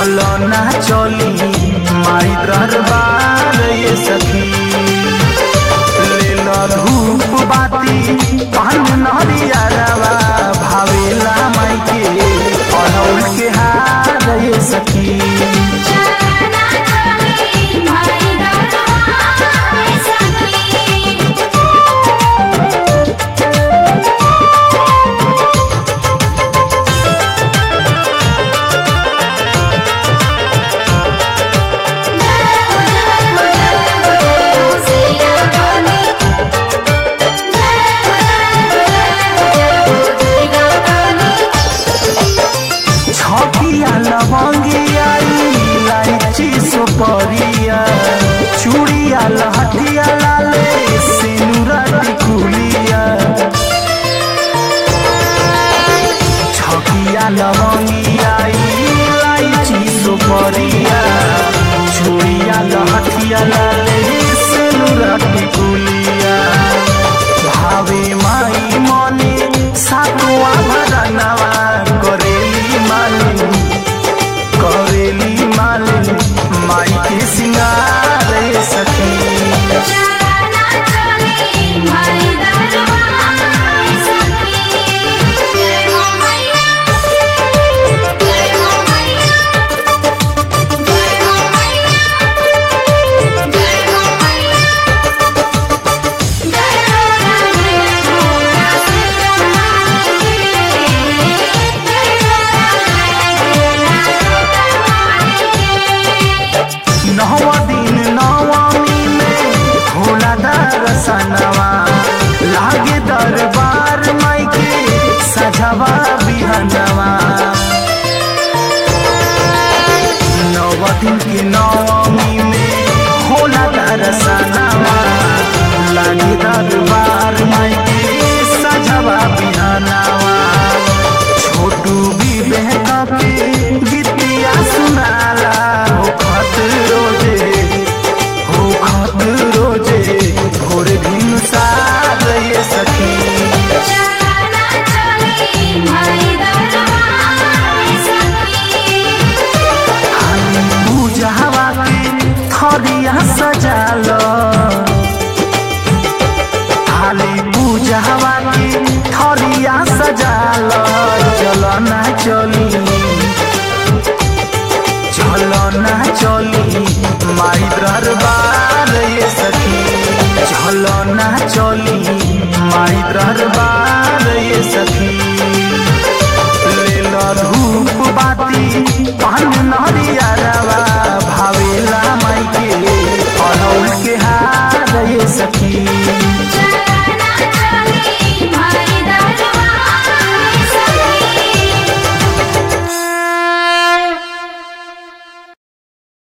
चलो ना चली माई दरबार ये सखी ले लो धूप बाती पान नरिया रवा भावेला माई के अड़ौल के हार ये सखी चलना चली माई दरबार सखी छकिया लवंगिया इलायची सुपरिया चूड़िया लहठिया लाले सिनुरा टिकुलिया छकिया लवंगिया इलायची सुपरिया चूड़िया लहठिया लाले सिनुरा टिकुलिया भावे माई मने सातुआ भरनवा करेली मालिन करेली मालिन माई के सिंगार सखी चलना चली माई दरबार सखी जय हो मैया जय हो मैया जय हो मैया जय हो मैया जय हो नौवा दिन नवमी में होला दरसनवा लागे दरबार माई के सजवा बिहनवा नव दिन के नवमी में होला दरसनवा लागे दरबार माई के सजवा बिहनवा छोटू भी बहका के गीतिया सुनाला हो खत रोजे हो खत रोजे भोर दिन सार ये सखी चलना चली माई दरबार सखी हाली पूजावा के थरिया सजाल हाली पूजावा के थरिया सजाल चलो ना चली चलो ना चली माई दरबार ये सखी चलो ना चली माई दरबार ये सखी ले लो धूप बाती पान नरिया